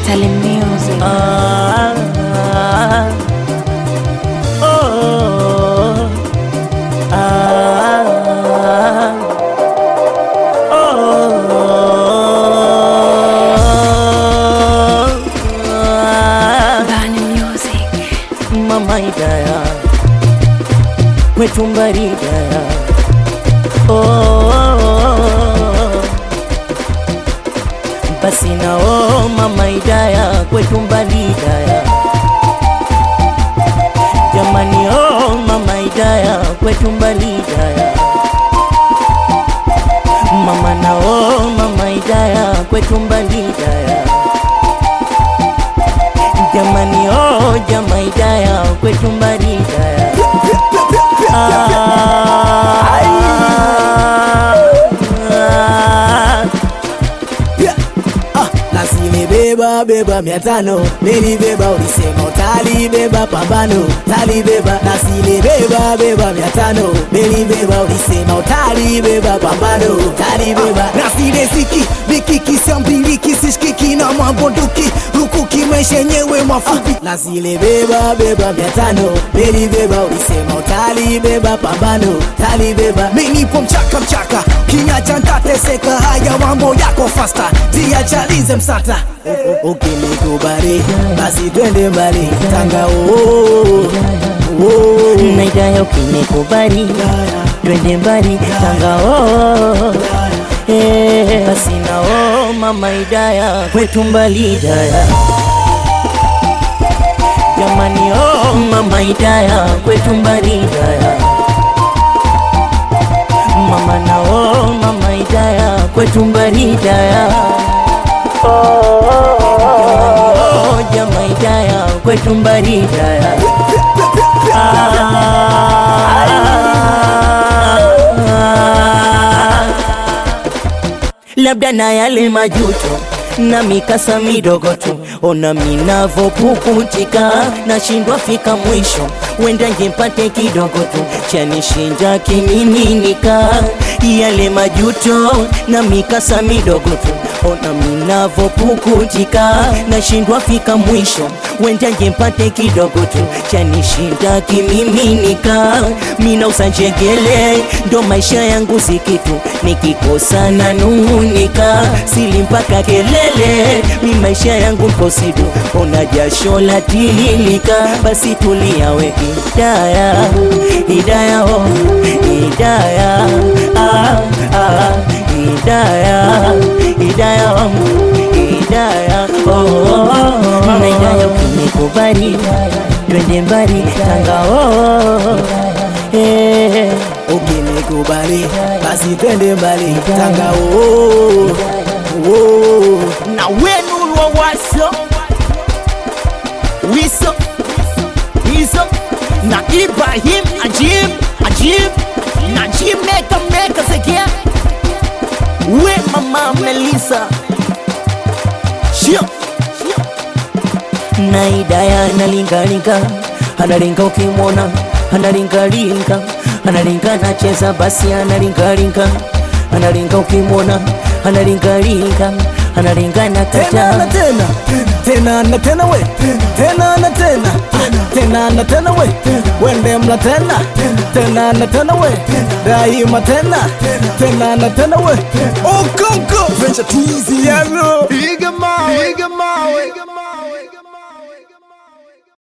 Tally Music. Ah, oh, ah, oh, ah. Bani Music. Mama Hidaya kwetu mbari Hidaya oh, basi na oh, Mama Hidaya kwetu mbari Hidaya jamani oh, Mama Hidaya kwetu mbari Hidaya mama na oh, Mama Hidaya kwetu mbari Hidaya jamani oh, jama Hidaya kwetu mbari Hidaya Ah, Ah, nasilibeba beba mia tano nilibeba ulisema utalibeba pambano talibeba nasilibeba beba mia tano nilibeba ulisema utalibeba pambano talibeba nasileziki mikiki sambiliki sishikiki na mabunduki rukuki maisha yenyewe mafupi nasilibeba beba mia tano nilibeba ulisema utalibeba pambano talibeba minipo mchaka mchaka kinyacha ntateseka haya mambo yako fasta tiachalize msata ukinikubali basi twende mbali tanga oo na Hidaya ukinikubali twende mbali Tanga oh, eh, basi na oh, Mama Hidaya kwetu mbali Hidaya jamani oh, Mama Hidaya kwetu mbali Hidaya mama na oh, Mama Hidaya kwetu mbali Hidaya jamani oh, jama Hidaya kwetu mbali Hidaya labda na yale majuto na mikasa midogo tu, ona minavopukutika, nashindwa fika mwisho, wenda ngempate kidogo tu, chanishinja kimiminika, yale majuto na mikasa midogo tu, ona minavopukutika, nashindwa fika mwisho, wenda ngempate kidogo tu, chanishinda kimiminika, mina usanjegele, ndo maisha yangu sikitu, nikikosa na nung'unika, sili mpaka kelele, mi maisha yangu mposidu, ona jasho la tililika, basi tulia we Hidaya, Hidaya oh, Hidaya ah, ah, Hidaya, Hidaya oh, Hidaya oh, oh, oh, na Hidaya ukinikubali twende mbali Tanga oh, eh, ukinikubali basi twende mbali tanga oo oo na wenu wa waso wiso wiso na Ibrahim Ajib Ajib na Jim Meka Meka Zekia we mama Melissa Shio na Hidaya analingalinga analinga ukimwona analingalinga analinga nacheza basi analingalinga analinga ukimwona analingalinga analinga na tena na kata tena tena na tena we tena na tena tena na tena we wende mla tena tena na tena we daima tena tena na tena we okonko venture twizy yaro